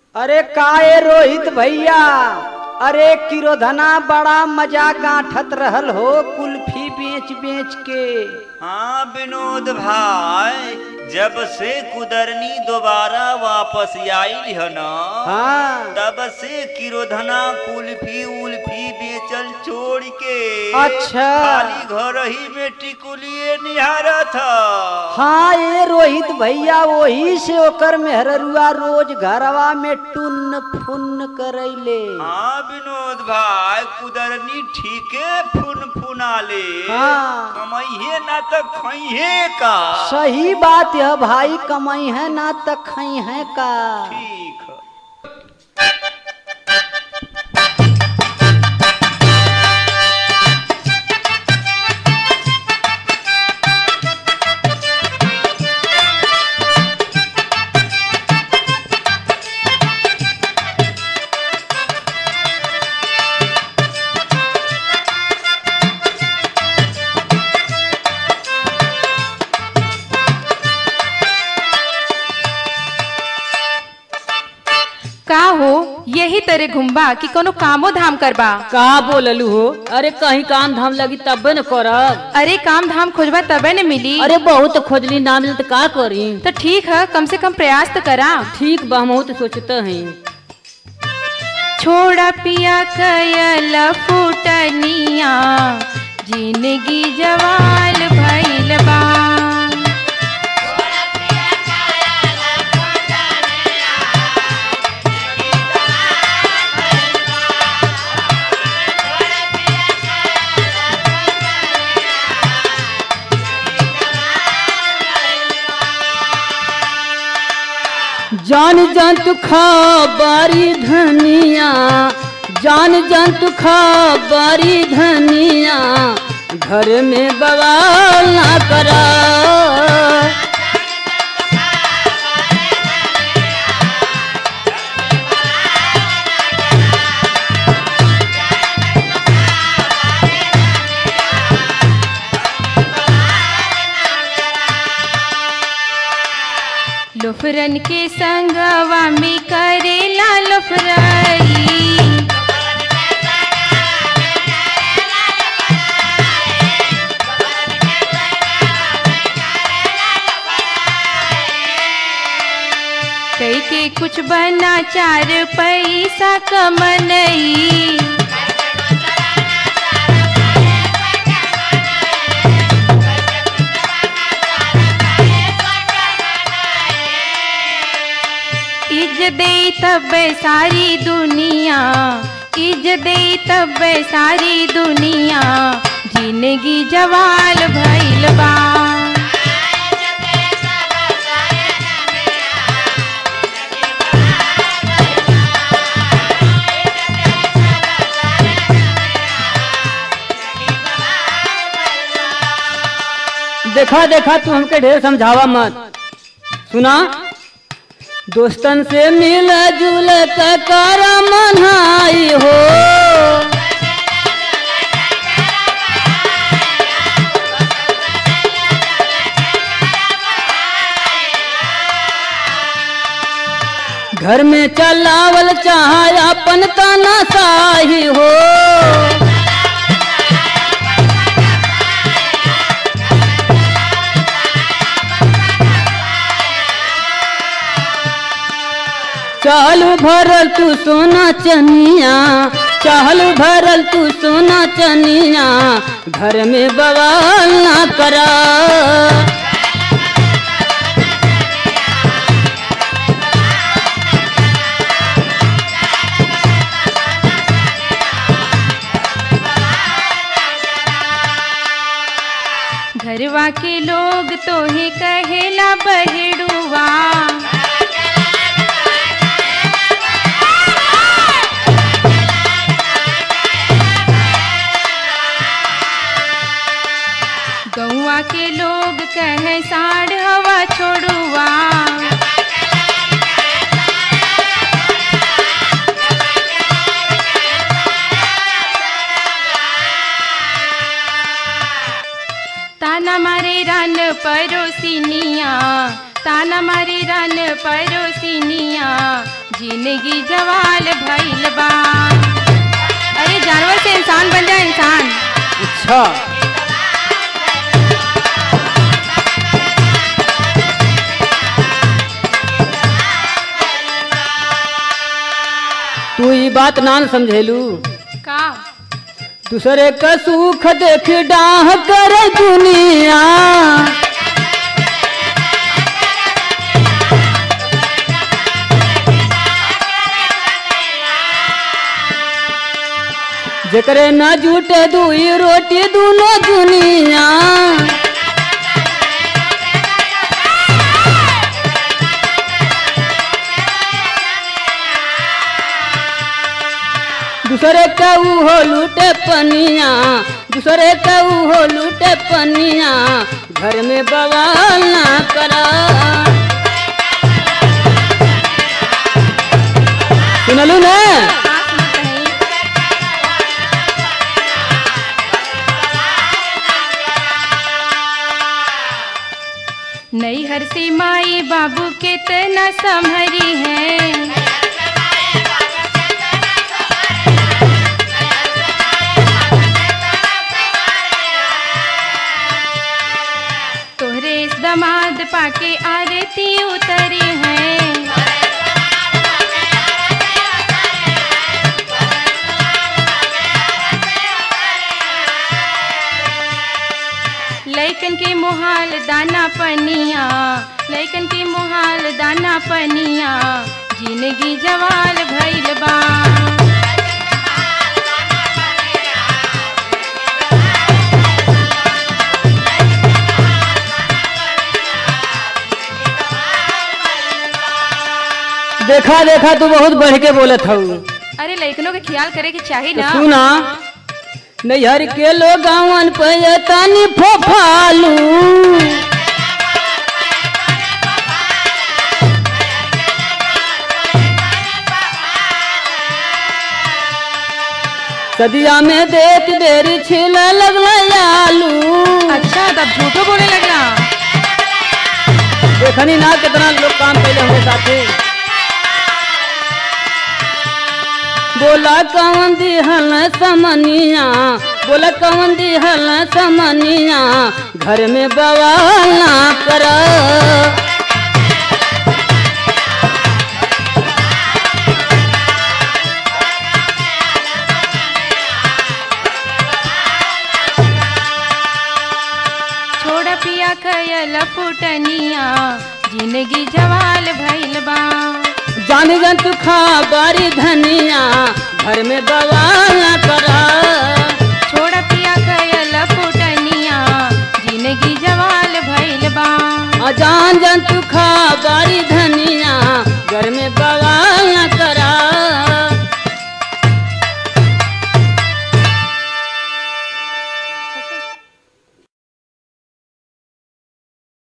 अरे काए रोहित भैया अरे किरोधना बड़ा मजा गांठत रहल हो कुल्फी बेच बेच के हाँ विनोद भाई जब से कुदरनी दोबारा वापस आई है न हाँ तब से किरोधना कुल्फी उल्फी बेचल छोड़ के अच्छा। खाली घर ही में टिकुलिए निहारा था हाँ ये रोहित भैया वही से ओकर मेहररुआ रोज घरवा में टुन्न फुन्न करैले हाँ विनोद भाई कुदरनी ठीके फुन फुनाले हाँ। कमाइए ना तो खइहे का सही बात है भाई कमाई है ना तो खई है का ठीक है का हो यही तरह घुमबा कि कोनो कामो धाम करबा का बोललू हो अरे कहीं काम धाम लगी तबे न करब अरे काम धाम खोजबा तबे न मिली अरे बहुत खोजली ना मिल तो का करी तो ठीक है कम से कम प्रयास तो करा ठीक बा हम तो सोचते हैं छोड़ा पिया कयल फुटनिया जिंदगी जवाल भइल बा जान जंतु खबरी धनिया जान जंतु खबरी धनिया घर में बवाल ना करा लुफरन के संगवा में करेला लुफरई कई के कुछ बना चार पैसा कमनई इज दे तब सारी दुनिया इज दे तब सारी दुनिया जिंदगी जवाल भइल बा देखा देखा तू हमके ढेर समझावा मत सुना दोस्तन से मिल जुल के कर मनाई हो घर में चलावल चाहे अपन तना साही हो चालू भरल तू सोना चनिया चालू भरल तू सोना चनिया घर में बवाल ना करा घरवा के लोग तोहे कहेला बहेड़ुआ गौवा के लोग कहे साढ़ हवा छोड़ुआ ताना मारे रन परोसिनिया ताना मारे रन परोसिनिया जिंदगी जवाल भइल बा अरे जानवर से इंसान बन जाए इंसान अच्छा तू ई बात ना न समझेलू का दूसरे का सुख देख डाह कर दुनिया जकरे न जूटे दुई रोटी दूनो दुनिया दूसरे का हो लूटे पनिया दूसरे का हो लूटे पनिया घर में बवाल ना करा सुनलू ने का सुनत हई? नैहर से माई बाबू के तना संभरी है तोहरे इस दमाद पाके आरती उतरी है लैकन के मोहाल दाना पनिया लैकन के मोहाल दाना पनिया जिंदगी जवाल भइल बा देखा देखा तू बहुत बढ़ के बोलत हऊ अरे लैकनों के ख्याल करे के चाही तो ना सुना नैहर के लोग गावन पे तानी फोफालू सदिया में देख देरी छिल लगल आलू अच्छा तब झूठो बोले लगला देखनी ना कितना लोग काम पहले हमारे साथे बोला कौन दिहल समनिया बोला कौन दिहल समनिया घर में बवाल ना कर छोड़ पिया कयल फुटनिया जिंदगी जवाल भइल बा जान जंतु खा बारी धनिया घर में बवाल ना कर